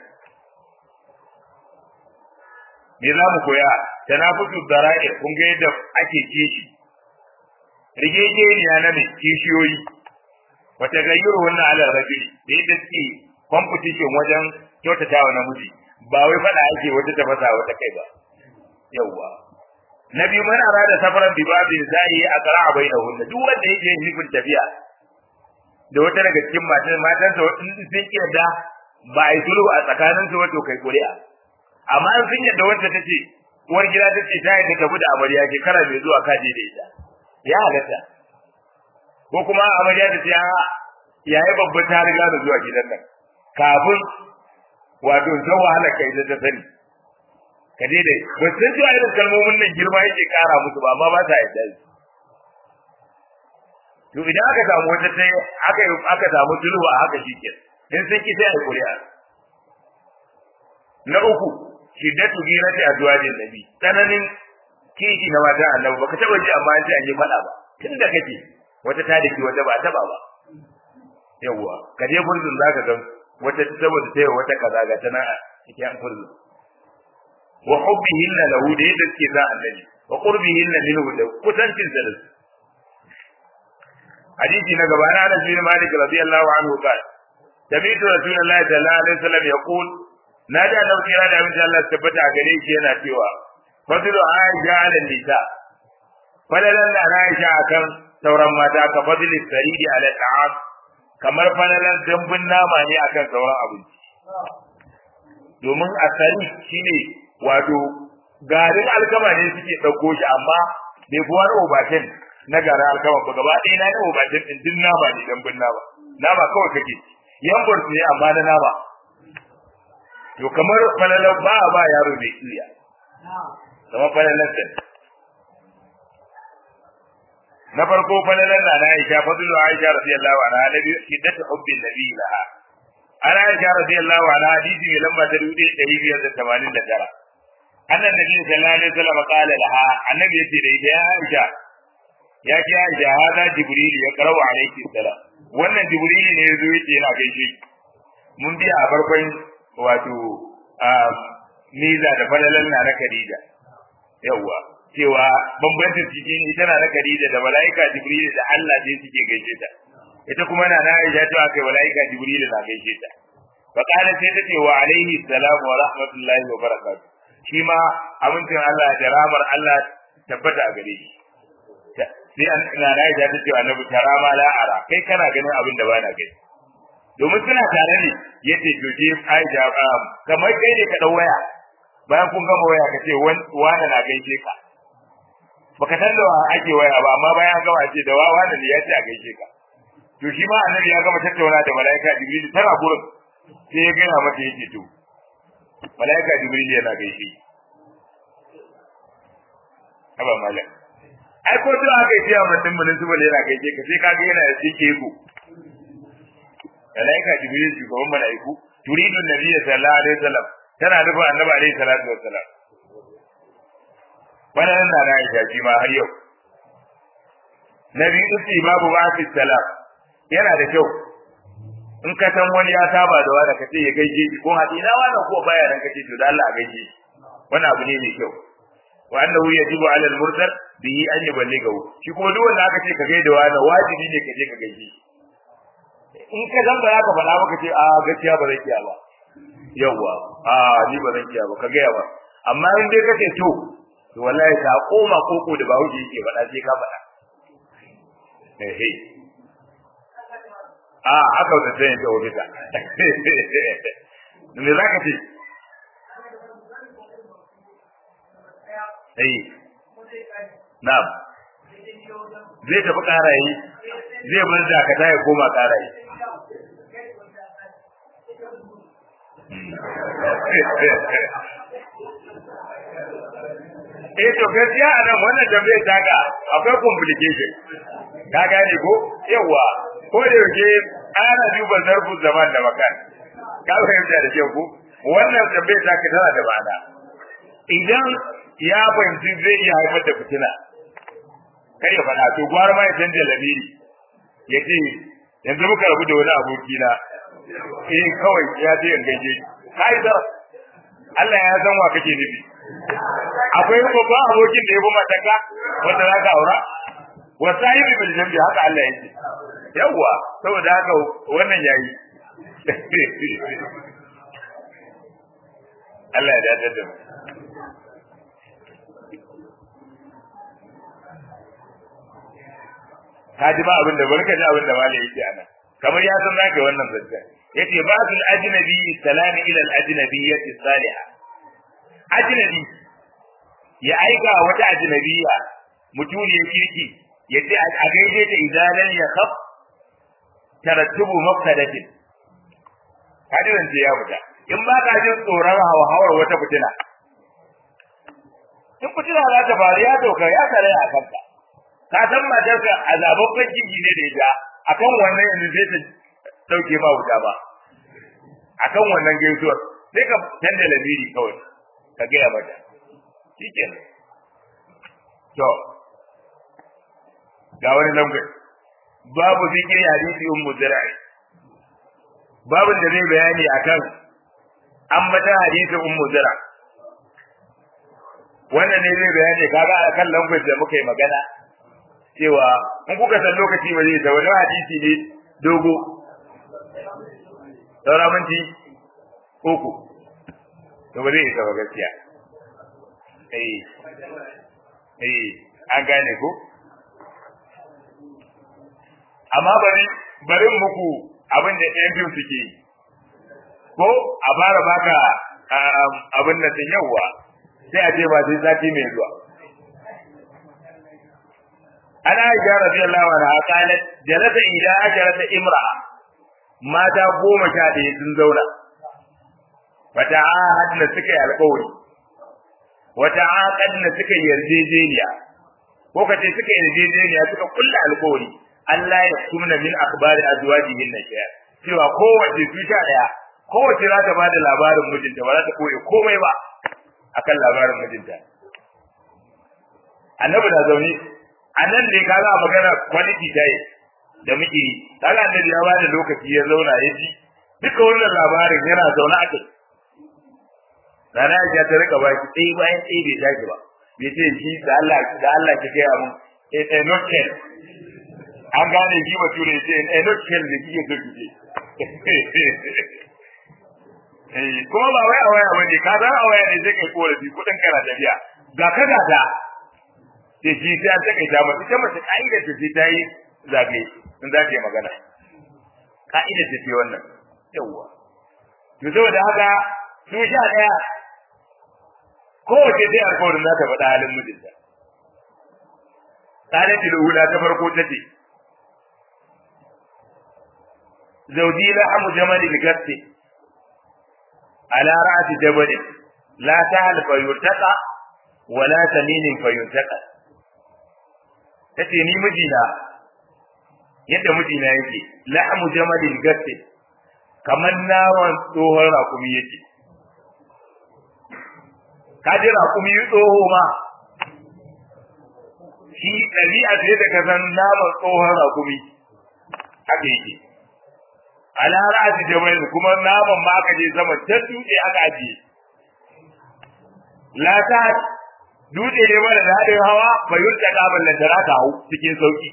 me za mu koya tanafusu dara'i kun ga yadda ake kishi rigegeniya na mai kishiyoyi wata gayyar wannan ala rajuli da yadda suke competition wajen kyautatawa namiji ba wai fada ake wata tafasa wata kai ba yawwa na biyu man arada safaran bi babin zai a qara bainahunna duk wanda yake nufin tafiya da wata daga cikin matan matan sa in sun yarda ba ai sulhu a tsakanin su wato kai kuri'a amma in sun yarda wanda tace uwar gida tace ta yadda tafi da amarya shekara mai zuwa ka je da ita ya halatta ko kuma amarya ta ce yayi babba ta riga da zuwa gidan nan kafin wato ta wahala kai ta sani ka daidai ba san cewa irin kalmomin nan girma yake kara musu ba amma ba ta yadda to idan aka samu wata ta aka aka samu sulhu a haka shike in sun ki sai a kuri'a na uku shiddatu girati azwajin nabi tsananin kishi na mata annabi baka taba ji amma an ce an yi fada ba tunda kake wata ta dake wata ba taba ba yawwa ka je gurbin zaka ga wata saboda ta wata kaza ga tana cikin an furzu wa hubbihinna lahu da yadda suke za annabi wa qurbihinna minhu da kusancin sa da hadisi na gaba na Anas bin Malik radiyallahu anhu qala sami'tu rasulullahi sallallahu alaihi wasallam yaqul na da annabi kira da abin Allah tabbata a gare shi yana cewa fadlu aisha ala nisa falalan da aisha akan sauran mata ka fadli saridi ala ta'am kamar falalan dambun nama ne akan sauran abinci domin asali shine wato garin alkama ne suke ɗauko shi amma bai fi wani obatin na garin alkama ba gaba ɗaya na yi obatin ɗin duk nama ne dambun nama nama kawai kake yambur ne amma na nama to kamar falalan ba a ba yaro mai iya kamar falalan sa na farko falalan na Aisha fadlu Aisha radiyallahu anha nabi shiddatu hubbin nabi laha ana Aisha radiyallahu anha hadisi mai lamba ta 1589 annan nabi sallallahu alaihi wasallam qala laha annabi yace da ita ya Aisha ya ce Aisha hada jibril ya qara'u alayki salam wannan jibril ne yazo yace yana gaishe mun biya a farkon wato miza da falalan na na Khadija yawa cewa bambancin cikin ita na na Khadija da malaika jibril da Allah ne suke gaishe ta ita kuma na na Aisha cewa kai malaika jibril na gaishe ta fa kana sai ta ce wa alaihi salam wa rahmatullahi wa barakatuh shi ma amincin Allah da ramar Allah tabbata a gare shi sai an ina na da ta ce annabi tarama la ara kai kana ganin abin da bana gani domin suna tare ne yace to je Aisha kamar kai ne ka dau waya bayan kun gama waya ka ce wani na gaishe ka baka san da ake waya ba amma bayan an gama ce da wani ne ya ce a gaishe ka to shi ma annabi ya gama tattauna da malaika Jibril tana gurin sai ya gaya mata yake to malaika jibril yana gaishe aba malak ai ko to aka yi tiya mutum mun su bale yana gaishe ka sai ka ga yana da cike ku malaika jibril shugaban malaiku turidu nabiyyi sallallahu alaihi wasallam tana nufin annabi alaihi salatu wassalam wannan na na Aisha shi ma har yau nabi usi babu ba fi salam yana da kyau in ka san wani ya saba da wani ka ce ya gaishe shi ko hadi na wani ko baya nan ka ce to da Allah a gaishe shi wannan abu ne mai kyau wa annahu yajibu ala al-mursal bihi an yuballighahu shi kuma duk wanda aka ce ka gaida wani wajibi ne ka je ka gaishe shi in ka san ba za ka faɗa maka ce a gaskiya ba zan iya ba yawwa a ni ba zan iya ba ka gaya ba amma in dai kace to to wallahi ta koma koko da bawo yake faɗa sai ka faɗa eh a haka da sai ta ofisa me zaka ce eh na'am zai tafi karayi zai bar dakata ya koma karayi eh to gaskiya a nan wannan tambayar taka akwai complication ka gane ko yawa ko da yake ana duba zarfin zaman da makan ka fahimta da kyau ko wannan tambayar taka tana da ma'ana idan ya fahimci zai iya haifar da fitina kar ya faɗa to gwara ma ya canja lamiri ya ce yanzu muka rabu da wani abokina eh kawai ya ce in gaishe kai da Allah ya san wa kake nufi akwai babban abokin da ya bi mataka wanda za ka aura wa sahibi bil jambi haka Allah yake yawa saboda haka wannan yayi Allah ya dace da mu ka ji ba abin da barka ji abin da malai yake anan kamar ya san zaka wannan zance yace ba sul ajnabi salam ila al ajnabiyyati salihah ajnabi ya aika wata ajnabiya mutuniyar kirki yace a gaide ta idalan ya khaf tarattubu mafsadatin hadirin ce ya fita in ba ka jin tsoron hawar wata fitina in fitina za ta faru ya doka ya tare a kanka ka san matarka a zababban jiki ne da ita akan wannan yanzu sai ta dauke ba wuta ba akan wannan gaisuwar sai ka canza lamiri kawai ka gaya mata shikenan to ga wani lambar babu zikiri hadisi ummu zira'i babu da zai bayani akan ambata hadisi ummu zira wannan ne zai bayani kaga akan lambar da muka yi magana cewa in kuka san lokaci ba zai ta wani hadisi ne dogo saura minti uku to ba zai isa ba gaskiya eh eh an gane ko amma bari bari muku abin da ɗayan biyu suke yi ko a fara baka abin da sun yawwa sai a ce ba sai sati mai zuwa ana aisha radiyallahu anha qalat jalasa ila ajarata imra'a mata goma sha ɗaya sun zauna wata ahadna suka yi alƙawari wata aqadna suka yi yarjejeniya ko kace suka yi yarjejeniya suka kulla alƙawari Allah ya kumna min akhbari azwajihin nashiya cewa kowace su sha ɗaya kowace za ta bada labarin mijinta ba za ta koye komai ba akan labarin mijinta annabi na zaune a nan ne ka za magana quality time da muke yi kaga annabi ya bada lokaci ya zauna ya ji duka wannan labarin yana zaune a kai Rana ya ta rika baki ɗaya bayan ɗaya bai tashi ba bai ce shi da Allah da Allah ki gaya mun eh eh not ten an gane shi ba ture ce eh not ten da kike so ki eh kuma ba wai a waya bane ka san a waya ne sai kai korafi kudin kana tafiya ga ka ga ta sai shi ta ta kai ta mace ita mace ka'ida ta sai ta yi zabe in za ta yi magana ka'ida ta ce wannan yawwa to saboda haka su sha daya kowace sai alƙawarin za ta faɗa halin mijinta قالت الأولى تفرقوا تتي زوجي لحم جمل القط على رأس جبل لا سهل فيرتقى ولا سمين فينتقى tace ni mijina yadda mijina yake la'amu jamalil gatte kamar naman tsohon rakumi yake ka ji rakumi tsoho ma shi ɗabi'a ce da ka san naman tsohon rakumi haka yake ala ra'asi jabal kuma naman ma aka je sama ta dutse aka ajiye la ta dutse ne mara da haɗin hawa fa yurta kaban da tara ta hau cikin sauki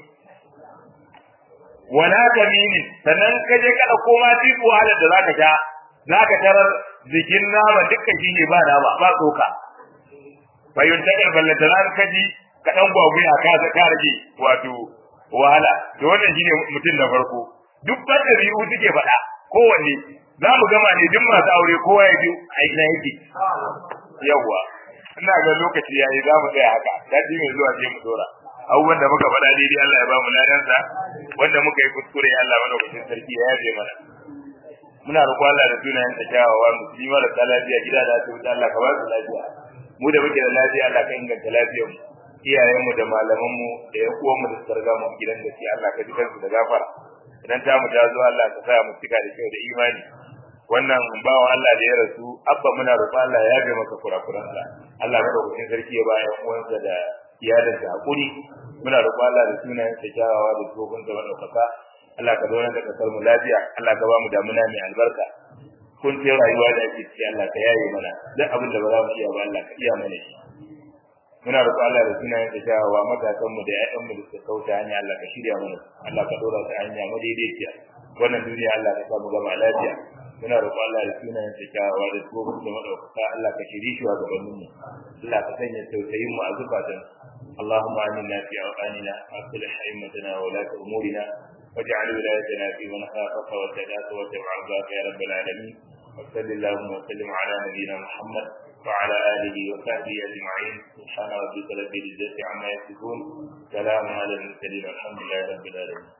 wala kamini sannan ka je kada koma tiku wahalar da zaka sha zaka tarar jikin nama dukkan shi ne ba nama ba tsoka fa yurta kaban da tara ka ji ka dan gwagwuya ka ka rage wato wahala to wannan shine mutum na farko duk banda biyu suke faɗa kowanne za mu gama ne duk masu aure kowa ya ji a ina yake yawwa ina ga lokaci yayi za mu tsaya haka dadi mai zuwa sai mu dora abubuwan da muka faɗa daidai Allah ya ba mu ladansa wanda muka yi kuskure Allah madaukakin sarki ya yaje mana muna roƙo Allah da sunayen ta kyawawa musulmi marasa lafiya gida da asibiti Allah ka ba su lafiya mu da muke da lafiya Allah ka inganta lafiyar mu iyayen mu da malaman mu da yan uwan mu da suka riga mu gidan da Allah ka ji kansu da gafara idan ta mu ta zo Allah ka sa mu cika da kyau da imani wannan bawa Allah da ya rasu abba muna roƙo Allah ya yabe maka kurakuransa Allah madaukakin sarki ya ba yan uwansa da iyalinsa hakuri muna roƙo Allah da sunayen sa kyawawa da tsohon da madaukaka Allah ka zauna da kasar mu lafiya Allah ka ba mu damuna mai albarka kun ce rayuwa da ake ciki Allah ka yaye mana duk abin da ba za mu iya ba Allah ka iya mana shi muna roƙo Allah da sunayen sa kyawawa matasan mu da ƴaƴan mu da suka kauta hanya Allah ka shirya mana Allah ka dora su hanya madaidaiciya wannan duniya Allah ka samu gama lafiya muna roƙo Allah da sunayen sa kyawawa da tsohon da madaukaka Allah ka shiri shi wa gabanin mu Allah ka sanya tausayin mu a zukatan اللهم آمنا في أوطاننا وأصلح أئمتنا وولاة أمورنا واجعل ولايتنا في من خافك واتقاك واتبع رضاك يا رب العالمين وصل اللهم وسلم على نبينا محمد وعلى آله وصحبه أجمعين سبحان ربك رب العزة عما يصفون سلام على المرسلين والحمد لله رب العالمين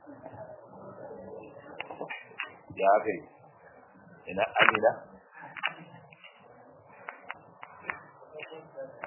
يا أخي إن أمنا